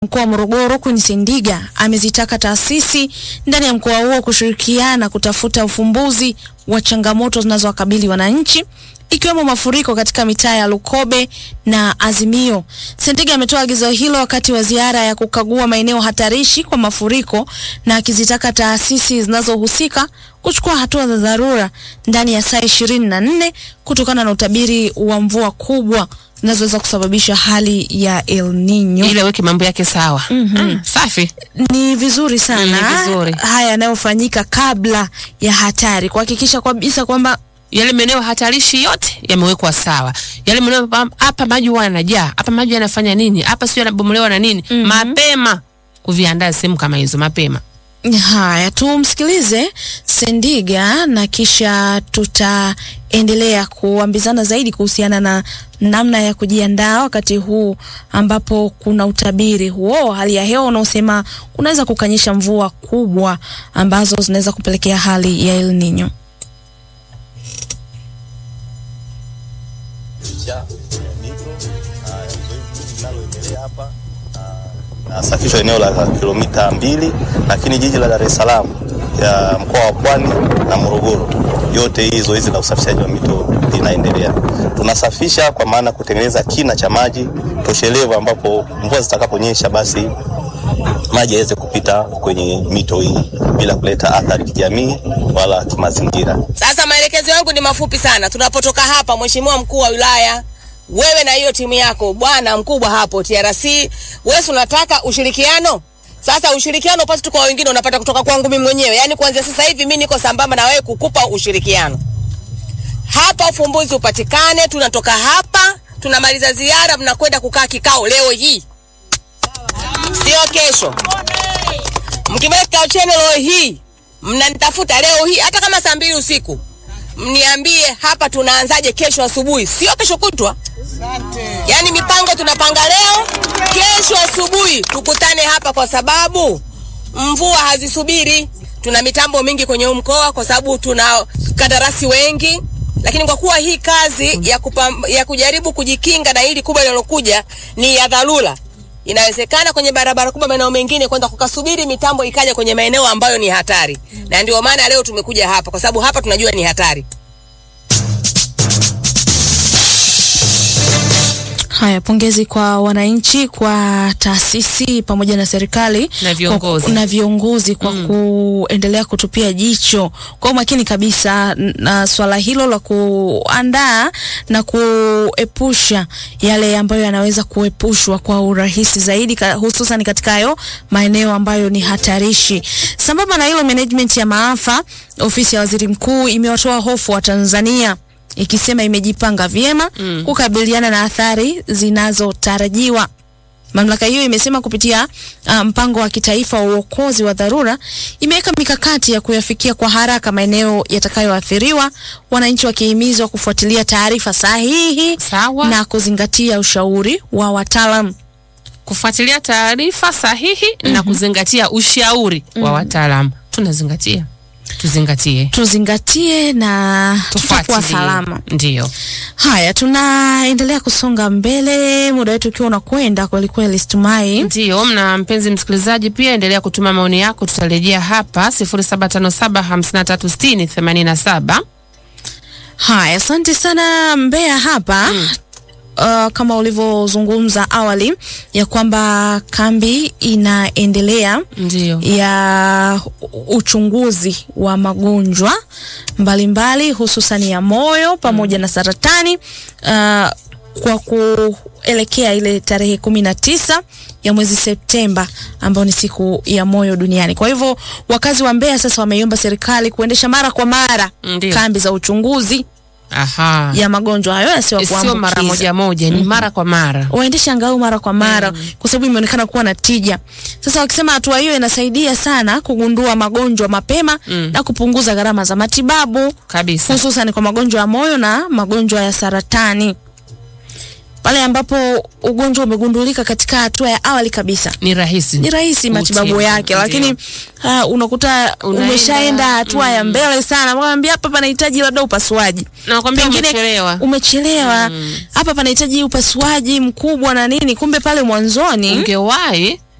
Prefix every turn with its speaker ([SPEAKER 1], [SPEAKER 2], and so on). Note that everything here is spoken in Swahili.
[SPEAKER 1] Mkoa wa Morogoro Queen Sendiga amezitaka taasisi ndani ya mkoa huo kushirikiana kutafuta ufumbuzi wa changamoto zinazowakabili wananchi ikiwemo mafuriko katika mitaa ya Lukobe na Azimio. Sendiga ametoa agizo hilo wakati wa ziara ya kukagua maeneo hatarishi kwa mafuriko na akizitaka taasisi zinazohusika kuchukua hatua za dharura ndani ya saa ishirini na nne kutokana na utabiri wa mvua kubwa zinazoweza kusababisha hali ya El Nino.
[SPEAKER 2] ili aweke mambo yake sawa.
[SPEAKER 1] Mhm.
[SPEAKER 2] Ah, safi.
[SPEAKER 1] Ni vizuri sana
[SPEAKER 2] Ni vizuri.
[SPEAKER 1] haya yanayofanyika kabla ya hatari, kuhakikisha kabisa kwamba
[SPEAKER 2] Yale maeneo hatarishi yote yamewekwa sawa. Yale maeneo pa- hapa maji huwa yanajaa, hapa maji yanafanya nini, hapa sio yanabomolewa na nini, mapema kuviandaa sehemu kama hizo mapema.
[SPEAKER 1] Haya, tumsikilize Sendiga na kisha tutaendelea kuambizana zaidi kuhusiana na namna ya kujiandaa wakati huu ambapo kuna utabiri huo wa hali ya hewa unaosema kunaweza kukanyesha mvua kubwa ambazo zinaweza kupelekea hali ya El Nino.
[SPEAKER 3] ya mito na zoezi linaloendelea hapa na- nasafishwa eneo la kilomita mbili, lakini jiji la Dar es Salaam ya mkoa wa Pwani na Morogoro, yote hii zoezi la usafishaji wa mito linaendelea. Tunasafisha kwa maana kutengeneza kina cha maji toshelevu, ambapo mvua zitakaponyesha basi maji yaweze kupita kwenye mito hii bila kuleta athari kijamii wala kimazingira.
[SPEAKER 4] Sasa maelekezo yangu ni mafupi sana. Tunapotoka hapa, Mheshimiwa mkuu wa wilaya, wewe na hiyo timu yako, bwana mkubwa hapo TRC, wewe si unataka ushirikiano. Sasa ushirikiano upate tu kwa wengine, unapata kutoka kwangu mimi mwenyewe. Yaani kuanzia sasa hivi mimi niko sambamba na wewe kukupa ushirikiano. Hapa ufumbuzi upatikane. Tunatoka hapa, tunamaliza ziara, mnakwenda kukaa kikao leo hii, sio kesho. Mkimaliza kikao chenu leo hii, mnanitafuta leo hii, hata kama saa mbili usiku, mniambie hapa tunaanzaje kesho asubuhi, sio kesho kutwa. Yaani mipango tunapanga leo, kesho asubuhi tukutane hapa, kwa sababu mvua hazisubiri. Tuna mitambo mingi kwenye huu mkoa, kwa sababu tuna kandarasi wengi, lakini kwa kuwa hii kazi ya, kupam, ya kujaribu kujikinga na hili kubwa linalokuja ni ya dharura inawezekana kwenye barabara kubwa maeneo mengine kwenda kukasubiri mitambo ikaja kwenye maeneo ambayo ni hatari, na ndio maana leo tumekuja hapa, kwa sababu hapa tunajua ni hatari.
[SPEAKER 1] Haya, pongezi kwa wananchi, kwa taasisi pamoja na serikali
[SPEAKER 2] Na viongozi.
[SPEAKER 1] kwa, na viongozi kwa kuendelea kutupia jicho kwa umakini kabisa na swala hilo la kuandaa na kuepusha yale ambayo yanaweza kuepushwa kwa urahisi zaidi, ka- hususan katika hayo maeneo ambayo ni hatarishi. Sambamba na hilo, management ya maafa, ofisi ya waziri mkuu imewatoa hofu wa Tanzania ikisema imejipanga vyema
[SPEAKER 2] Mm.
[SPEAKER 1] kukabiliana na athari zinazotarajiwa. Mamlaka hiyo imesema kupitia uh, mpango wa kitaifa wa uokozi wa dharura imeweka mikakati ya kuyafikia kwa haraka maeneo yatakayoathiriwa, wananchi wakihimizwa kufuatilia taarifa sahihi
[SPEAKER 2] Sawa.
[SPEAKER 1] na kuzingatia ushauri wa wataalam.
[SPEAKER 2] kufuatilia taarifa sahihi na kuzingatia ushauri wa wataalamu. Tunazingatia, tuzingatie,
[SPEAKER 1] Tuzingatie na tutakuwa
[SPEAKER 2] tufuatilie.
[SPEAKER 1] salama.
[SPEAKER 2] Ndio.
[SPEAKER 1] Haya, tunaendelea kusonga mbele, muda wetu ukiwa unakwenda kwelikweli, Stumai.
[SPEAKER 2] Ndio, mna mpenzi msikilizaji, pia endelea kutuma maoni yako, tutarejea hapa 0757536087.
[SPEAKER 1] Haya, asante sana Mbeya hapa Uh, kama ulivyozungumza awali ya kwamba kambi inaendelea
[SPEAKER 2] Ndio.
[SPEAKER 1] ya u- uchunguzi wa magonjwa mbalimbali hususani ya moyo pamoja na saratani uh, kwa kuelekea ile tarehe kumi na tisa ya mwezi Septemba ambayo ni siku ya moyo duniani. Kwa hivyo wakazi wa Mbeya sasa wameiomba serikali kuendesha mara kwa mara
[SPEAKER 2] Ndio.
[SPEAKER 1] kambi za uchunguzi
[SPEAKER 2] Aha.
[SPEAKER 1] ya magonjwa hayo yasiyo
[SPEAKER 2] Sio mara
[SPEAKER 1] kuambukiza
[SPEAKER 2] moja moja, ni mara kwa mara.
[SPEAKER 1] waendeshe angalau mara kwa mara kwa sababu imeonekana kuwa na tija. Sasa wakisema hatua hiyo inasaidia sana kugundua magonjwa mapema
[SPEAKER 2] Mm.
[SPEAKER 1] na kupunguza gharama za matibabu
[SPEAKER 2] Kabisa.
[SPEAKER 1] hususan kwa magonjwa ya moyo na magonjwa ya saratani. Pale ambapo ugonjwa umegundulika katika hatua ya awali kabisa
[SPEAKER 2] Ni rahisi.
[SPEAKER 1] ni rahisi matibabu
[SPEAKER 2] Kutibu,
[SPEAKER 1] yake,
[SPEAKER 2] ndio.
[SPEAKER 1] lakini uh, unakuta
[SPEAKER 2] Unaenda,
[SPEAKER 1] umeshaenda hatua ya mbele sana, mwambia hapa panahitaji labda upasuaji
[SPEAKER 2] Nakwambia
[SPEAKER 1] Pengine
[SPEAKER 2] umechelewa.
[SPEAKER 1] umechelewa hapa panahitaji upasuaji mkubwa na nini, kumbe pale mwanzoni
[SPEAKER 2] Ungewahi